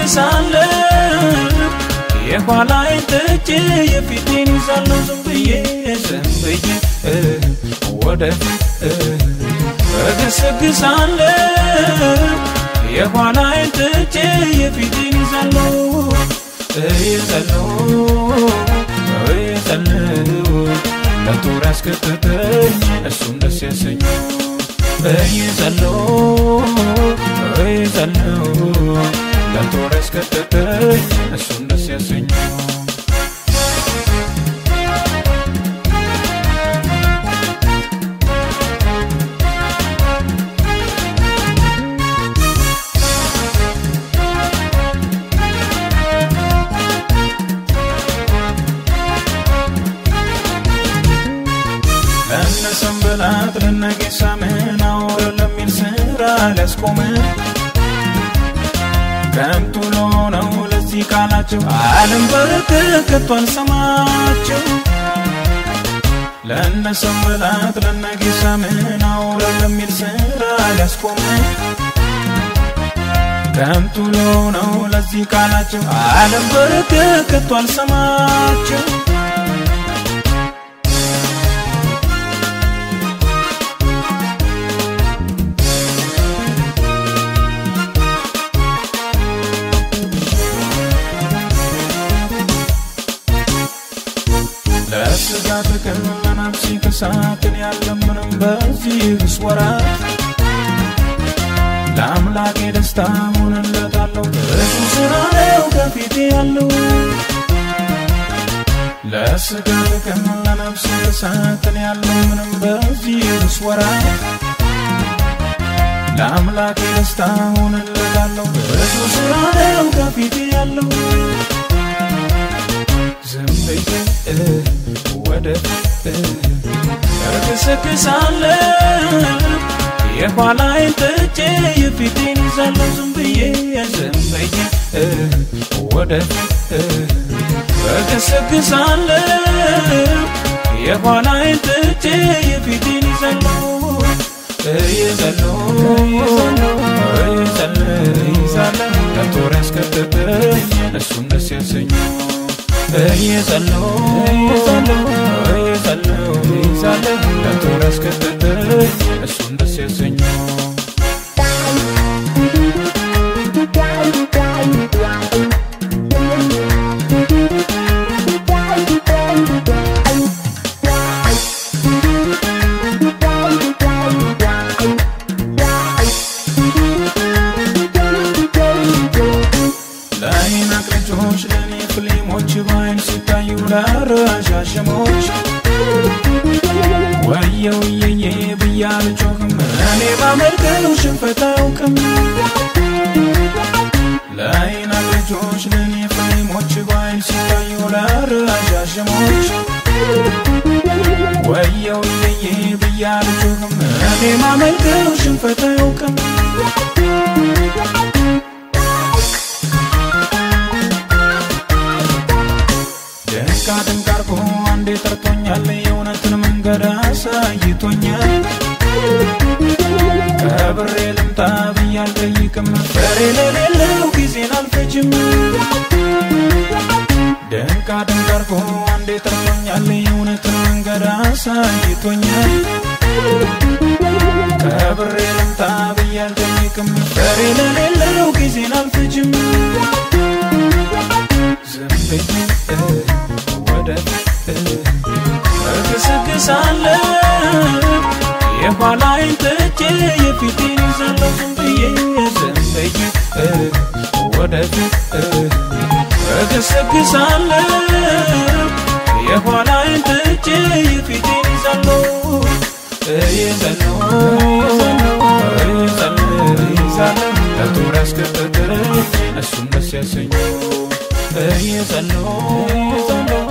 እገሰግሳለሁ የኋላዬን ትቼ የፊቴን ይዛለሁ ዝም ብዬ ዝም ብዬ ወደፊት እገሰግሳለሁ የኋላዬን ትቼ የፊቴን ይዛለሁ እይዛለሁ እይዛለሁ ለጦር ያስከተተኝ እሱም ደስ ያሰኘው እይዛለሁ እይዛለሁ ለጦር ያስከተተኝ እሱም ደስ ያሰኘው ለነ ሰንበላት ለነ ጌሳ ምን አውረ ለሚል ስራ ሊያስቆመን ከንቱ ለሆነው ለዚህ ቃላቸው ዓለም በረከቱ አልሰማቸው ለነ ሰንበላት ለነ ጌሳ ምን አውረ ለሚል ስራ ሊያስቆመን ከንቱ ለሆነው ለዚህ ቃላቸው ዓለም በረከቱ አልሰማቸው ለስጋ ጥቅም ለነፍሲ ክሳትን ያለምንም በዚህ ወራት ለአምላኬ ደስታ ሆንለታለሁ እሱ ስራ ነው ከፊቴ ያለው ለስጋ ጥቅም ለነፍሲ ክሳትን ያለምንም በዚህ ወራት ለአምላኬ ደስታ ሆንለታለሁ እሱ ስራ ነው ከፊቴ ያለው ዝም ብዬ ወደፊት እገሰግሳለሁ የኋላዬን ትቼ የፊቴን ይዛለሁ ዝም ብዬ ዝም ብዬ ወደፊት እገሰግሳለሁ የኋላዬን ትቼ የፊቴን ይዛለሁ ይዛለሁ ይዛለሁ ይዛለሁ ከጦር ያስከተተኝ እሱም ደስ ያሰኘው እየጸለሁ እየጸለሁ እየጸለሁ እየጸለሁ ለጦር ያስከተተኝ እሱን ደስ ያሰኘው ለአይናቅ ልጆች ለእኔ ፍሌሞች በአይን ሲታዩ ለረዣዥሞች ወየው የየ ብዬ አልጮህም እኔ ባመልከው ሽንፈት አያውቅም ለአይናቅ ልጆች ለእኔ ፍሌሞች በአይን ሲታዩ ለረዣዥሞች ወየው የየ ብዬ አልጮህም እኔ ማመልከው ሽንፈት አያውቅም ድንቃ ድንቅ አርጎ አንዴ ጠርቶኛል የእውነትን መንገድ አሳይቶኛል ከብሬ ልምጣ ብዬ አልጠይቅም ፍሬ ለሌለው ጊዜን አልፈጅም ድንቃ ድንቅ አርጎ አንዴ ጠርቶኛል የእውነትን መንገድ አሳይቶኛል ከብሬ ልምጣ ብዬ አልጠይቅም ፍሬ ለሌለው ጊዜን አልፈጅም ዝም ብዬ ወደፊት እገሰግሳለሁ የኋላዬን ትቼ የፊቴን ይዛለሁ ዝም ብዬ ዝም ብዬ ወደፊት እገሰግሳለሁ የኋላዬን ትቼ የፊቴን ይዛለሁ እይዛለሁ እይዛለሁ እይዛለሁ ለጦር ያስከተተኝ እሱም ደስ ያሰኘው እይዛለሁ እይዛለሁ